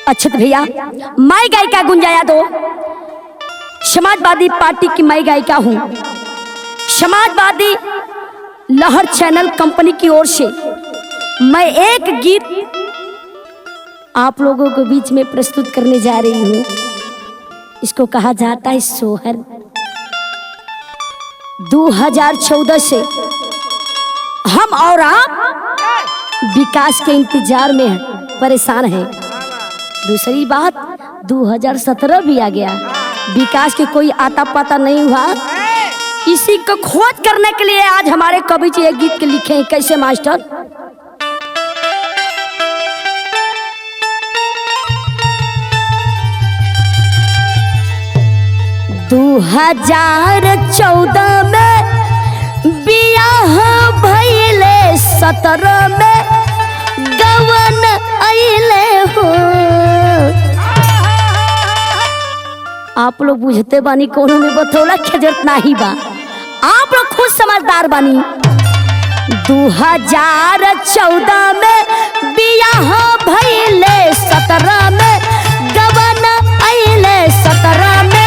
अच्छत भैया मैं गायिका गुंजाया दो समाजवादी पार्टी की मैं गायिका हूँ समाजवादी लहर चैनल कंपनी की ओर से मैं एक गीत आप लोगों के बीच में प्रस्तुत करने जा रही हूँ इसको कहा जाता है सोहर 2014 से हम और आप विकास के इंतजार में हैं परेशान हैं दूसरी बात 2017 भी आ गया विकास के कोई आता पता नहीं हुआ इसी को खोज करने के लिए आज हमारे कवि जी एक गीत के लिखे हैं कैसे मास्टर दू हजार चौदह में बियाह भैले सत्रह में गवन अले हो आप लोग बुझते बानी कोनो में बतौला के जरूरत नहीं बा आप लोग खुद समझदार बानी दू हजार चौदह में बियाह भैले सत्रह में गवन अले सत्रह में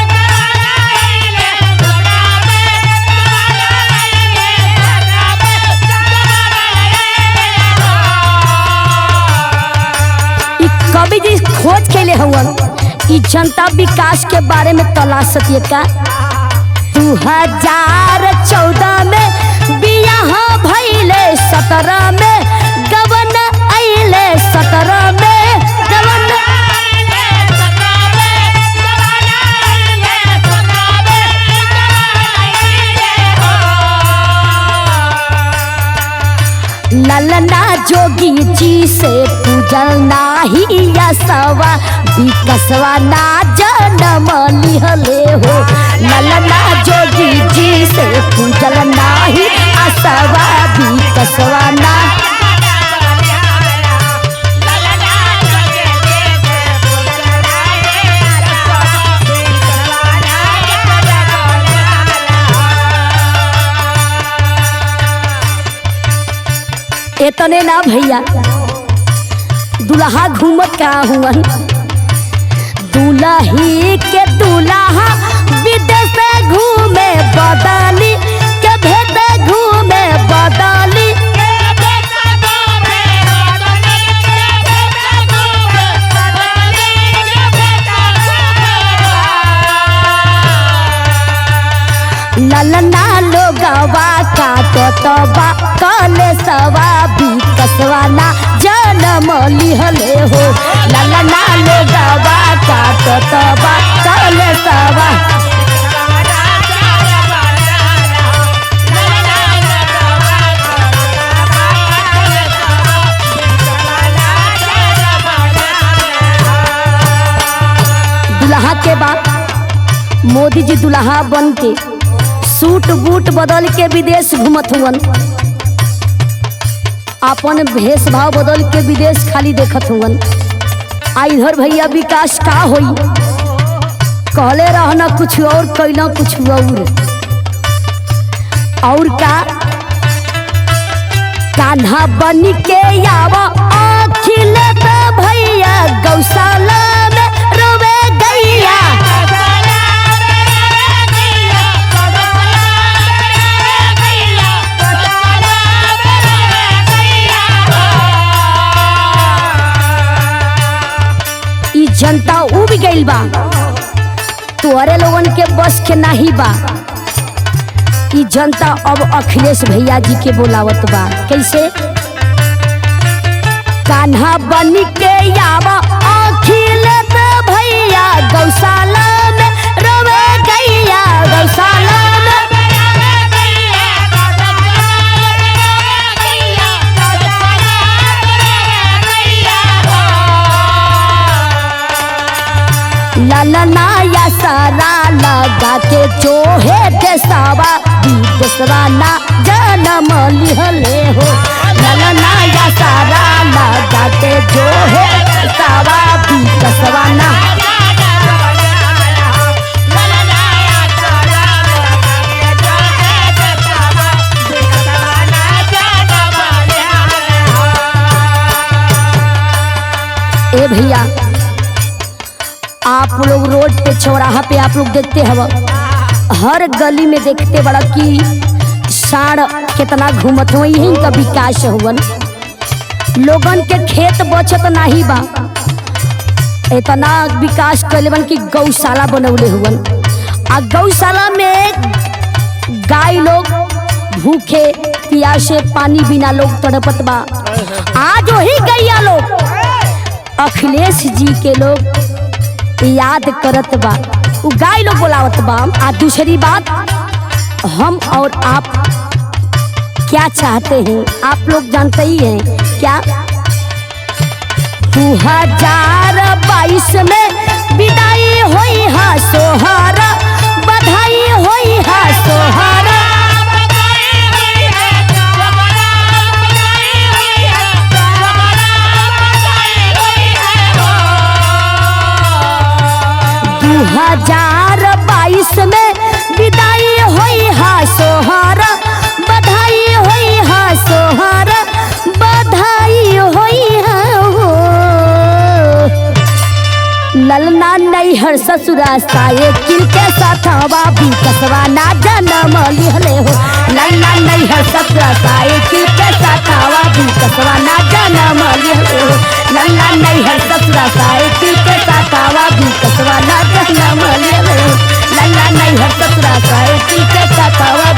इ कवि जी खोज के लिए हवन इ जनता विकास के बारे में तलाश सतिए का दू हजार चौदह में बियाह भैले सत्रह में गवन अले सत्रह में गवन ललना जोगी जी से पूजल नाही यसवा विकसवा ना जन्म लिहले हो ललना जोगी जी से पूजल नाही असवा विकसवा ना इतने ना भैया दुल्हा घूमत का हुवन दुल्ही के दुल्हा विदेश घूमे बदली के भेद घूमे बदली ललना लोगवा काटत बा कले सवा विकसवा ना जन्म लिहले हो ललना लोगवा काटत बा कले सवा दुल्हा के बाद मोदी जी दुल्हा बन के सूट बूट बदल के विदेश घूमत हुवन अपन भेष भाव बदल के विदेश खाली देखत हुवन आ इधर भैया विकास का होई कहले रहना कुछ और कैला कुछ और और का कान्हा बन के आवा अखिले तो भैया गौशाला में रोवे गैया ई जनता उब गइल बा तोहरे लोगन के बस के नाही बा ई जनता अब अखिलेश भैया जी के बोलावत बा कैसे कान्हा बन के आवा अखिलेश भैया गौशाला में रोवे गैया गौशाला में ललना या सारा लगा के चोहे देसावा विदेशवा ना जन्म लिहले हो ललना या सारा लगा के चोहे देसावा विदेशवा ना ए भैया आप लोग रोड पे चौराहा पे आप लोग देखते हव हर गली में देखते बड़ा कि साढ़ कितना घूमत हो यही का विकास हुवन लोगन के खेत बचत नाही बा इतना विकास कैले बन कि गौशाला बनौले हुवन आ गौशाला में गाय लोग भूखे प्यासे पानी बिना लोग तड़पत बा आज वही गैया लोग अखिलेश जी के लोग याद करत बा उ गाय लोग बोलावत बा आ दूसरी बात हम और आप क्या चाहते हैं आप लोग जानते ही हैं क्या दू हजार बाईस में विदाई होई हा सोहारा बधाई होई हा सोहारा दू हजार बाईस में विदाई होई हा सोहारा बधाई होई हा सोहारा बधाई होई हा हो। ललना नैहर ससुरा साइकिल के साथ बाबी कसवा ना जनम लिहले हो ललना नैहर ससुरा साइकिल के साथ बाबी कसवा ना जनम लिहले हो ललना नैहर ससुरा साइकिल के साथ बाबी कसवा ना जनम लिहले हो ललना नैहर ससुरा साइकिल के साथ